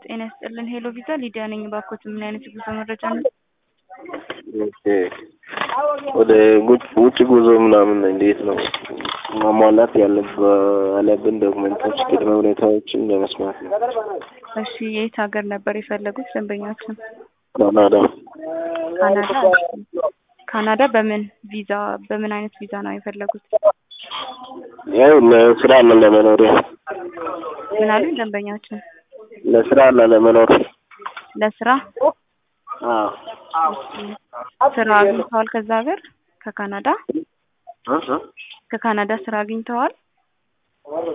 ጤና ይስጥልን ሄሎ ቪዛ ሊዲያ ነኝ። እባክዎት ምን አይነት የጉዞ መረጃ ነው? ኦኬ ወደ ጉጭ ውጭ ጉዞ ምናምን እንዴት ነው ማሟላት ያለበ- ያለብን ዶክመንቶች ቅድመ ሁኔታዎችን ለመስማት ነው። እሺ የት ሀገር ነበር የፈለጉት ደንበኛችን? ካናዳ ካናዳ። ካናዳ በምን ቪዛ በምን አይነት ቪዛ ነው የፈለጉት? ያው ለስራ እና ለመኖር ምን አሉኝ ደንበኛችን? ለስራ እና ለመኖር ለስራ አዎ ስራ አግኝተዋል? ከዛ ሀገር ከካናዳ እ እ ከካናዳ ስራ አግኝተዋል?